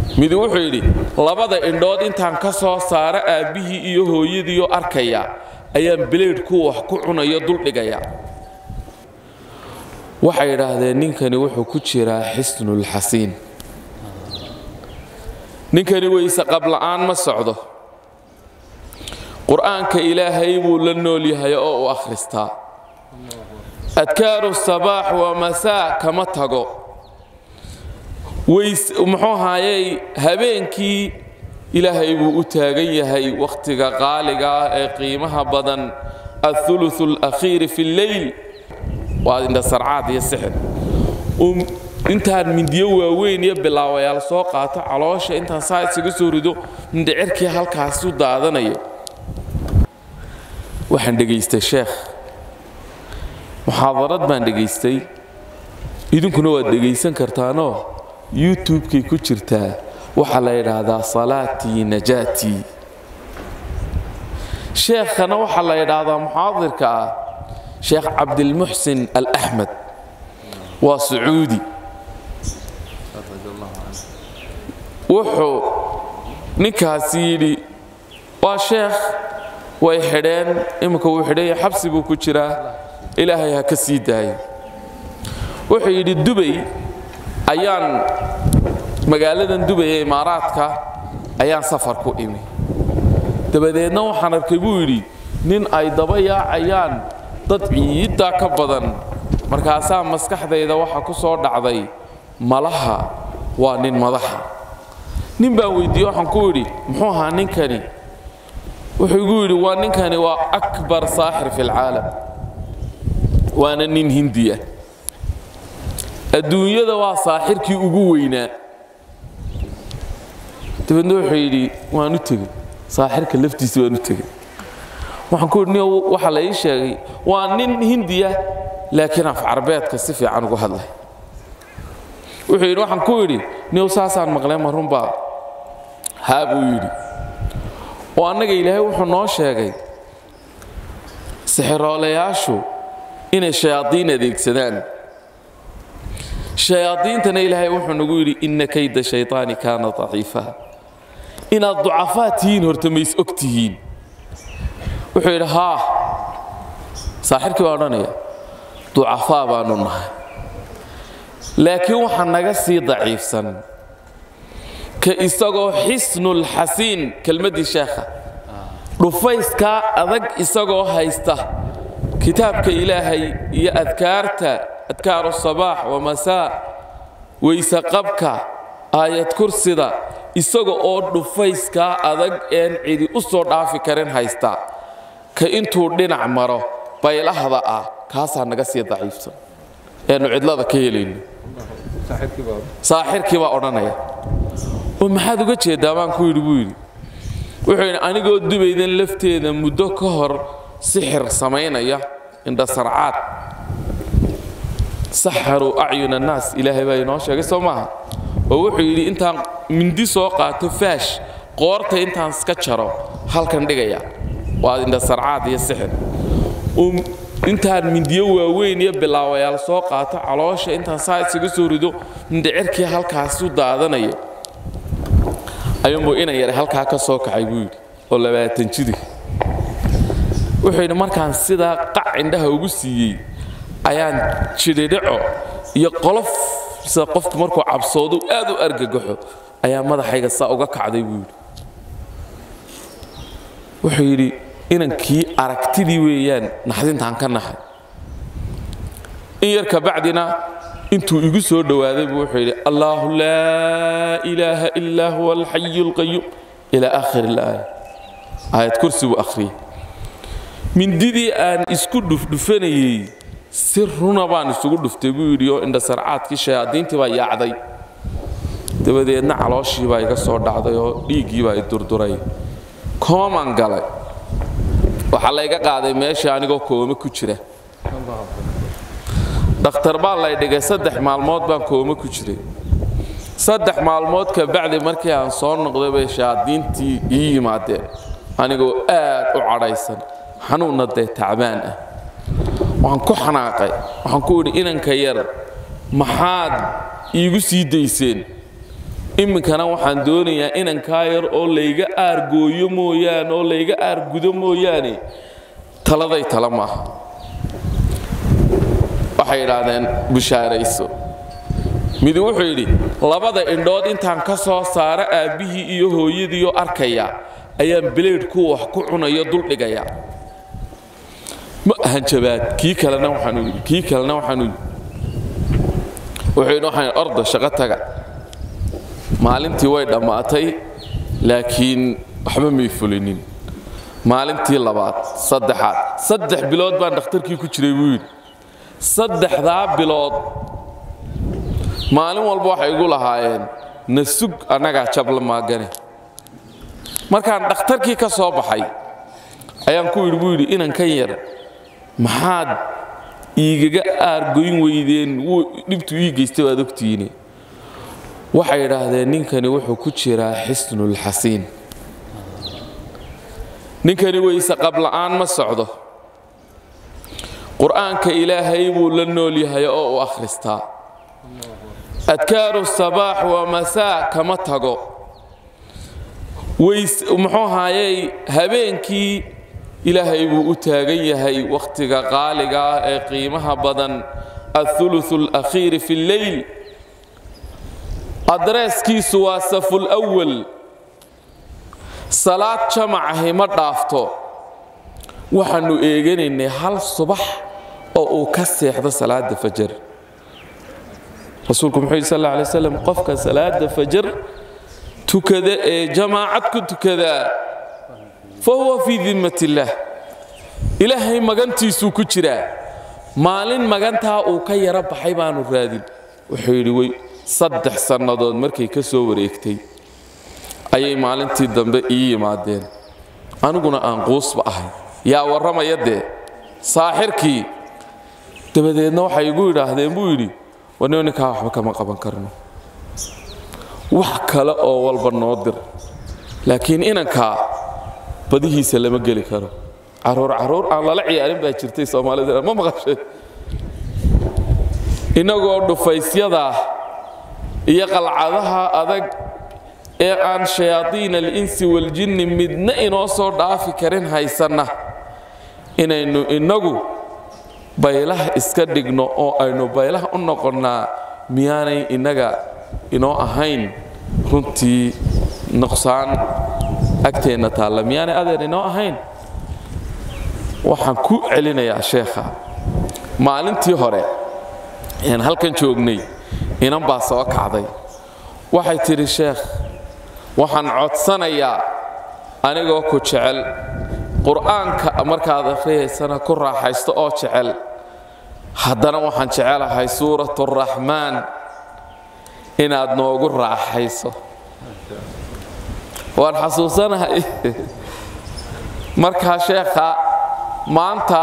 midi wuxuu yidhi labada indhood intaan ka soo saaro aabbihii iyo hooyadiioo arkaya ayaan bileydhku wax ku cunayo duldhigaya waxay idhaahdeen ninkani wuxuu ku jiraa xisnulxasiin ninkani weyse qabla'aan ma socdo qur'aanka ilaahay buu la nool yahay oo u akhristaa adkaaru sabaax waa masaa kama tago muxuu ahaayey habeenkii ilaahay buu u taagan yahay wakhtiga qaaliga ah ee qiimaha badan athuluth alakhiiri fi lleyl waa indhasarcaad iyo sixir intaan mindiyo waaweyn iyo bilaawayaal soo qaato caloosha intaan saa isaga soo rido mindhicirkii halkaasu daadanayo waxaan dhegaystay sheekh muxaadarad baan dhegaystay idinkuna waad dhegaysan kartaanoo youtube-kay ku jirtaa waxaa la yidhaahdaa salaatii najaatii sheekhana waxaa la yidhaahdaa muxaadirka ah sheekh cabdilmuxsin alaxmed waa sacuudi wuxuu ninkaasi yidhi waa sheekh way xidheen imminka wuu xidhanya xabsi buu ku jiraa ilaahay ha ka sii daayo wuxuu yidhi dubay ayaan magaaladan dubay ee imaaraadka ayaan safar ku imi dabadeedna waxaan arkay buu yidhi nin ay daba yaacayaan dad ciiddaa ka badan markaasaa maskaxdayda waxa ku soo dhacday malaha waa nin madaxa nin baan weyddiiye waxaan ku yidhi muxuu ahaa ninkani wuxuu igu yidhi waa ninkani waa akbar saaxir fi lcaalam waana nin hindiya adduunyada waa saaxirkii ugu weynaa dabeedna wuxuu yidhi waan u tegey saaxirka laftiisa waan u tegey waxaan ku yidhi waxaa la ii sheegay waa nin hindiya laakiin af carbeedka si fiican ugu hadlay wuxuu yidhi waxaan ku yidhi niyow saasaan maqleen ma runbaa haa buu yidhi oo annaga ilaahay wuxuu noo sheegay sixiroolayaashu inay shayaadiin adeegsadaan shayaadiintana ilaahay wuxuu nagu yidhi inna kayda shaytaani kaana daciifa inaad ducafaa tihiin horta mays og tihiin wuxuu yidhi haa saaxirkii baa odhanaya ducafaa baanu nahay laakiin waxaa naga sii daciifsan ka isagoo xisnulxasiin kelmaddii sheekha dhufayskaa adag isagoo haysta kitaabka ilaahay iyo adkaarta adkaaru sabaax wamasaa weyse qabka aayad kursida isaga oo dhufayskaa adag een cidi u soo dhaafi karin haysta ka intuu dhinac maro baylahda ah kaasaa naga sii daciifsan eenu cidlada ka helayno saaxirkii baa odhanaya oo maxaad uga jeedaa baan ku yidhi buu yidhi wuxuu yidhi anigoo dubaydan lafteeda muddo ka hor sixir samaynaya indhasarcaad saxaruu acyun annaas ilaahay baa inoo sheegay soo maaha oo wuxuu yidhi intaan mindi soo qaato faash qoorta intaan iska jaro halkan dhigaya waa indhasarcaad iyo sixir intaan mindiyo waaweyn iyo bilaawayaal soo qaato caloosha intaan saa isaga soo rido mindhicirkii halkaasu daadanayo ayuunbuu inan yara halkaa ka soo kacay buu yidhi oo labaatan jidi wuxuu yidhi markaan sidaa qac indhaha ugu siiyey ayaan jidhidhaco iyo qolof sida qofku markuu cabsoodu aad u argagaxo ayaa madaxayga saa uga kacday buu yidhi wuxuu yidhi inankii aragtidii weeyaan naxdintaan ka naxay in yar kabacdina intuu igu soo dhowaaday buu wuxuu yidhi allaahu laa ilaaha ilaa huwa alxayu alqayuum ilaa aakhir ilaaya aayad kursi buu akhriyey mindidii aan isku dhufdhufanayey si runa baan isugu dhuftay buu yidhi oo indhasarcaadkii shayaadiintii baa yaacday dabadeedna calooshii baa iga soo dhacday oo dhiiggii baa i durduray kooman galay waxaa layga qaaday meeshii anigoo koome ku jira dhakhtar baa lay dhigay saddex maalmood baan koome ku jiray saddex maalmood ka bacdi markii aan soo noqday bay shayaadiintii ii yimaadeen anigoo aad u cadhaysan xanuunna dee tacbaan ah waxaan ku xanaaqay waxaan ku idhi inanka yar maxaad iigu sii dayseen iminkana waxaan doonayaa inankaa yar oo layga aargooyo mooyaane oo layga aargudo mooyaane taladay tala maaha waxay idhaahdeen bushaarayso midi wuxuu yidhi labada indhood intaan ka soo saaro aabbihii iyo hooyadiioo arkaya ayaan bileydhku wax ku cunayo duldhigaya ma hanjabaad kii kalena waxaanu yidhi kii kalena waxaanu yidhi wuxuu yidhi waxaan orda shaqo taga maalintii way dhammaatay laakiin waxba may fulinin maalintii labaad saddexaad saddex bilood baan dhakhtarkii ku jiray buu yidhi saddexdaa bilood maalin walba waxay igu lahaayeen na sug annagaa jabla maagane markaan dhakhtarkii ka soo baxay ayaan ku yidhi buu yidhi inankan yar maxaad iigaga aargoyn weydeen dhibtu ii geystay waad ogtihiine waxay idhaahdeen ninkani wuxuu ku jiraa xisnulxasiin ninkani weyse qabla'aan ma socdo qur'aanka ilaahay buu la nool yahay oo u akhristaa adkaaru sabaax waa masaa kama tago muxuu ahaayey habeenkii ilaahay buu u taagan yahay wakhtiga qaaliga ah ee qiimaha badan athuluthu alakhiiri fi lleyl adreeskiisu waa saful awal salaad jamacahi ma dhaafto waxaannu eeganaynay hal subax oo uu ka seexdo salaada fajar rasuulku muxuu yidhi sal alla alay slam qofka salaada fajar tukada ee jamaacad ku tukadaa fa huwa fii dimmat illaah ilaahay magantiisuu ku jiraa maalin magantaa uu ka yaro baxay baanu raadin wuxuu yidhi wey saddex sannadood markay ka soo wareegtay ayay maalintii dambe ii yimaadeen aniguna aan quusba ahay yaa warramaya dee saaxirkii dabadeedna waxay igu yidhaahdeen buu yidhi wanio ninkaa waxba kama qaban karno wax kale oo walba noo dir laakiin inankaa badihiisa lama geli karo caruur caruur aan lala ciyaarin baa jirtay soomaalida ma maqashay innagoo dhufaysyada iyo qalcadaha adag ee aan shayaadiin alinsi waljinni midna inoo soo dhaafi karin haysanna inaynu innagu baylaha iska dhigno oo aynu baylaha u noqonnaa miyaanay innaga inoo ahayn runtii nuqsaan agteenna taalla miyaanay adeer inoo ahayn waxaan ku celinayaa sheekha maalintii hore een halkan joognay inan baa soo kacday waxay tidhi sheekh waxaan codsanayaa anigoo ku jecel qur'aanka markaad akhriyaysana ku raaxaysto oo jecel haddana waxaan jecelahay suurat araxmaan inaad noogu raaxayso waan xasuusanahay markaa sheekha maanta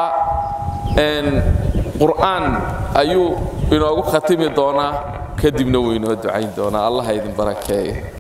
qur'aan ayuu inoogu khatimi doonaa kadibna wuu inoo ducayn doonaa allah idin barakeeya